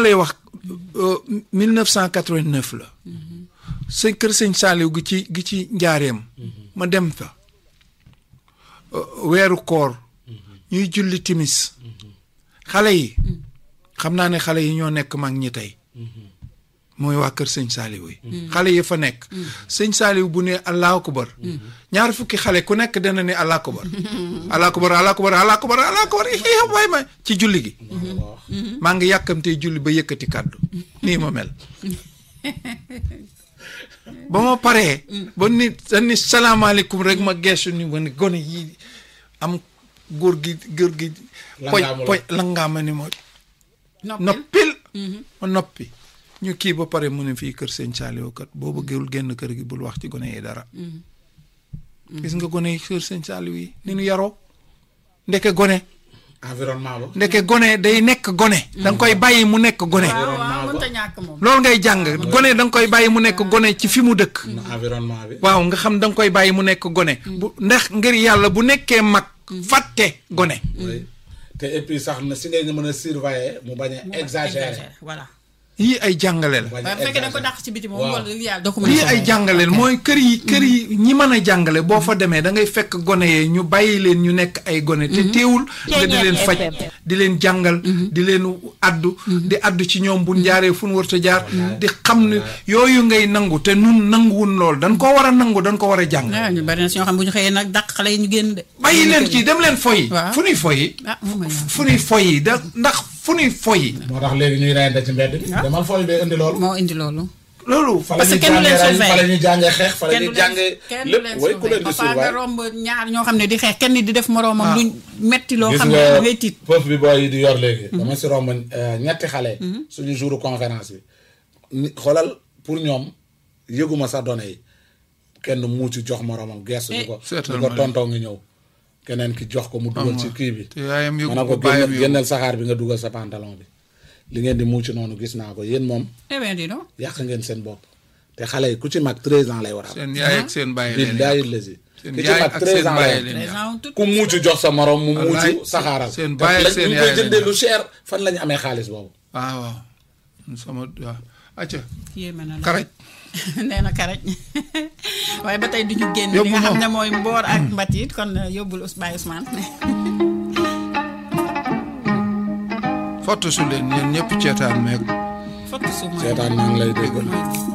lay wax euh, 1989 la sëñ kër sëñ Saaliw gi ci gi ci njaareem ma dem fa euh, weeru koor ñuy julli timis xale yi xam naa ne xale yi ñoo nekk mag ñi tey mooy waa kër sëñ Saaliw yi xale yi fa nekk sëñ Saaliw bu ne allahu akbar ñaar fukki xale ku nekk dana ne allahu akbar allahu akbar allahu akbar allahu akbar allahu akbar ii waay ma ci julli gi maa ngi yàkkamtee julli ba yëkkati kàddu nii ma mel ba ma paree ba ni sa ni salaamaaleykum rek ma geesu ni ma ne gone yi am góor gi góor gi poy Langaamu la. poy langaama ni ma noppil ma noppi ñu kii ba pare mu ne fii kër sëñ Saaliw kat boo bëggewul génn kër gi bul wax ci gone yi dara gis nga gone yi kër sëñ Saaliw yi ni ñu yaroo ndeke gone environnement ba. ndeke gone day nekk gone da nga koy bàyyi mu nekk gone waaw waaw mënta ñàkk moom. loolu ngay jàng gone da nga koy bàyyi mu nekk gone ci fi mu dëkk environnement bi. waaw nga xam da nga koy bàyyi mu nekk gone bu ndax ngir yàlla bu nekkee mag fàtte gone oui te et puis sax na si ngay nga mën a surveiller mu bañ a exagérer. voilà. yii ay jàngale la bañ waaye a bu fekkee da nga ko exagérer. dàq ci biti moom Waaw. wala yàlla doo ko mën a lii ay surveiller. jàngale la mooy kër yi kër yi ñi mën a jàngale boo fa demee da ngay fekk gone yee ñu bàyyi leen ñu nekk ay gone te teewul nga di leen faj di leen jàngal di leen addu di addu ci ñoom bu jaaree fu nu warta jaar di xam ne yooyu ngay nangu te nun nanguwun lool dañ ko war a nangu dañ ko war a jàng waaw ñu bari na si ñoo xam bu ñu xëyee nag dàq xale yi ñu génn de. bàyyi leen ci dem leen foyi Waaw. fu nuy foyi ah moom mooy ñoom. fu nuy foyi da ndax fu nuy foyi moo tax léegi ñuy reyante ci mbedd bi. dama fooy bee indi loolu. moo indi loolu. loolu fa la Parce ñuy que kenn du leen jàngee rey fa la surveiller. ñuy jàngee xeex fa la kenn ñuy du leen jàngee kenn du lépp leen way ku leen di surveiller. papa nga surveiller. romb ñaar ñoo xam ne di xeex kenn di def moroomam Ah. luñ metti loo gis xam ne nga ngay tiit. foofu bi booy yi di yor léegi. dama si romb euh, ñetti xale. suñu jour conférence bi. ni xoolal pour ñoom yëguma sax données yi kenn muuci jox moromam gestu di ko. di certainement. ko tontoo ngi ñëw. keneen ki jox ko mu dugal ci kii bi. te yaayam yëgu ma ne ko ko bàyyam génne yëgu génneel saxaar bi nga dugal sa pantalon bi. li ngeen di muuci noonu gis naa ko yéen moom eh bien dis donc. yàq ngeen seen bopp. te xale yi ku ci mag 13 ans lay war a am. seen yaay ak seen bàyyi leen billahi lazi seen ki ci yaay mag ak 13 seen ans lay bàyyi am. leen les yar. gens tout. ku muucu jox sa morom mu Wallaay, muucu saxaaral seen te baay ak lañ- seen ñu yaay koy jëndee lañ lu cher fan la ñu amee xaalis boobu waaw waaw sama waaw acca yéeme na la. karaj nee na karaj waaye ba tey du ñu génn li Yóbbu nga xam moom. ne mooy mboor ak mbatit kon uh, yóbbul Ous Baye Ousmane fottu su leen yéen ñëpp ceetaan meeg fottu su mooy seetaan maa ngi lay dégg mooy